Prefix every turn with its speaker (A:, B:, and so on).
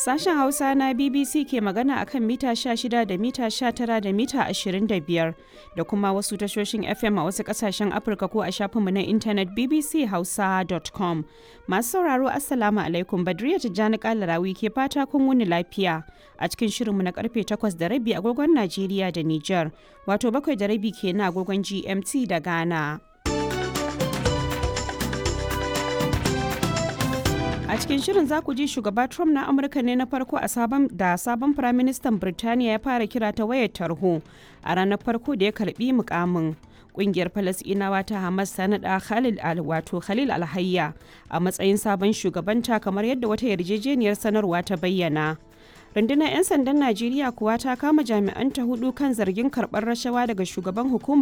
A: Sashen Hausa na BBC ke magana akan mita 16 da mita 19 da mita 25 da kuma wasu tashoshin FM a wasu kasashen Afirka ko a shafinmu na intanet bbchausa.com. Masu sauraro Assalamu alaikum Badriya Tijjani Kalarawi ke fata kun wuni lafiya a cikin shirinmu na karfe 8 da rabi agogon Najeriya da Nijar, wato bakwai da rabi kenan agogon GMT da Ghana. A cikin shirin za ku ji shugaba Trump na Amurka ne na farko a sabon da sabon firaministan Birtaniya ya fara kira ta wayar tarho a ranar farko da ya karbi mukamin. Kungiyar Falasɗinawa ta Hamas ta naɗa Khalil al wato Khalil Alhayya a matsayin sabon shugabanta kamar yadda wata yarjejeniyar sanarwa ta bayyana. Rundunar 'yan sandan Najeriya kuwa ta kama jami'anta hudu kan zargin karɓar rashawa daga shugaban hukumar